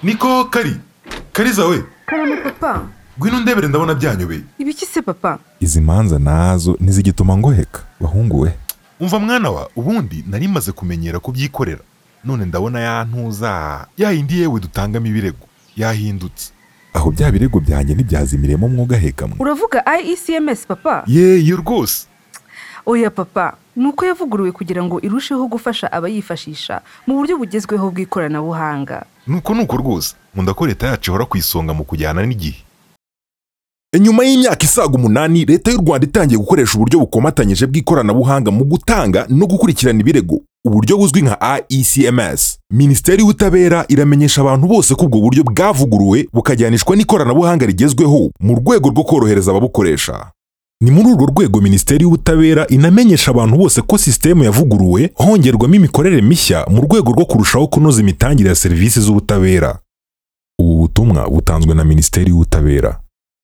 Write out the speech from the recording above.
niko kari kariza we karame papa ngwino ndebere ndabona byanyobeye ibiki se papa izi manza nazo ntizigituma ngoheka bahungu we umva mwana wa ubundi nari maze kumenyera kubyikorera none ndabona yantuza yayindi yewe dutangamo ibirego yahindutse aho bya birego byanjye ntibyazimiremo mwugaheka mwe uravuga IECMS papa ye yo rwose oya papa ni uko yavuguruwe kugira ngo irusheho gufasha abayifashisha mu buryo bugezweho bw'ikoranabuhanga nuko nuko rwose nkunda ko leta yacu ihora ku isonga mu kujyana n'igihe nyuma y'imyaka isaga umunani leta y'u rwanda itangiye gukoresha uburyo bukomatanyije bw'ikoranabuhanga mu gutanga no gukurikirana ibirego uburyo buzwi nka IECMS minisiteri y'ubutabera iramenyesha abantu bose ko ubwo buryo bwavuguruwe bukajyanishwa n'ikoranabuhanga rigezweho mu rwego rwo korohereza ababukoresha ni muri urwo rwego minisiteri y'ubutabera inamenyesha abantu bose ko sisitemu yavuguruwe hongerwamo imikorere mishya mu rwego rwo kurushaho kunoza imitangire ya serivisi z'ubutabera ubu butumwa butanzwe na minisiteri y'ubutabera